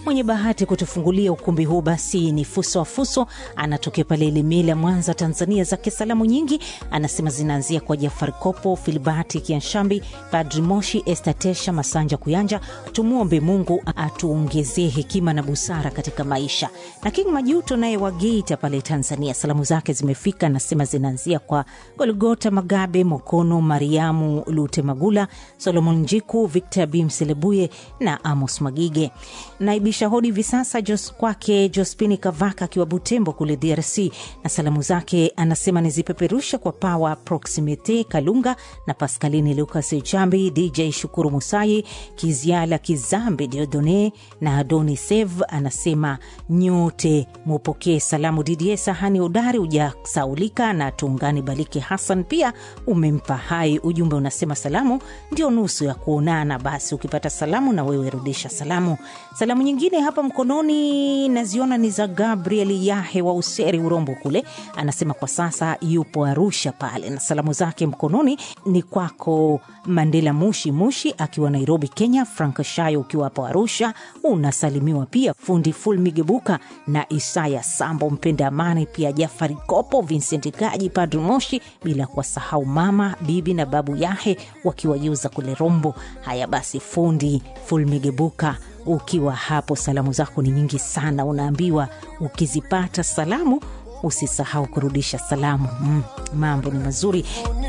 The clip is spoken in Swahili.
Mwenye bahati kutufungulia ukumbi huu basi ni Fuso wa Fuso, anatokea pale Ilemela, Mwanza, Tanzania. Zake salamu nyingi anasema zinaanzia kwa Jafari Kopo, Filibati Kianshambi, Padri Moshi, Estatesha Masanja Kuyanja. Tumwombe Mungu atuongezee hekima na busara katika maisha. Na King Majuto naye wa Geita pale Tanzania, salamu zake zimefika, anasema zinaanzia kwa Golgota Magabe, Mokono Mariamu Lute Magula, Solomon Njiku, Victor Bimselebuye na Amos Magige. Naibisha hodi hivi sasa Jos kwake Jospini Kavaka akiwa Butembo kule DRC, na salamu zake anasema nizipeperusha kwa Pawa Proximite Kalunga na Paskalini Lucas Chambi, DJ Shukuru Musai, Kiziala Kizambi, Diodone na Adoni Sev. Anasema nyote mupokee salamu. Didie Sahani Udari ujasaulika na Tungani Baliki Hassan pia umempa hai. Ujumbe unasema salamu ndio nusu ya kuonana, basi ukipata salamu na wewe rudisha salamu. Salamu nyingine hapa mkononi naziona ni za Gabriel Yahe wa Useri Urombo kule, anasema kwa sasa yupo Arusha pale, na salamu zake mkononi ni kwako Mandela Mushi Mushi akiwa Nairobi Kenya, Frank Shayo ukiwa hapo Arusha unasalimiwa pia, fundi Ful Migebuka na Isaya Sambo mpenda amani, pia Jafari Kopo, Vincent Kaji, Padri Moshi, bila kuwasahau mama bibi na babu Yahe wakiwa Yuza kule Rombo. Haya basi, fundi Ful Migebuka ukiwa hapo, salamu zako ni nyingi sana, unaambiwa ukizipata salamu usisahau kurudisha salamu. Mm, mambo ni mazuri.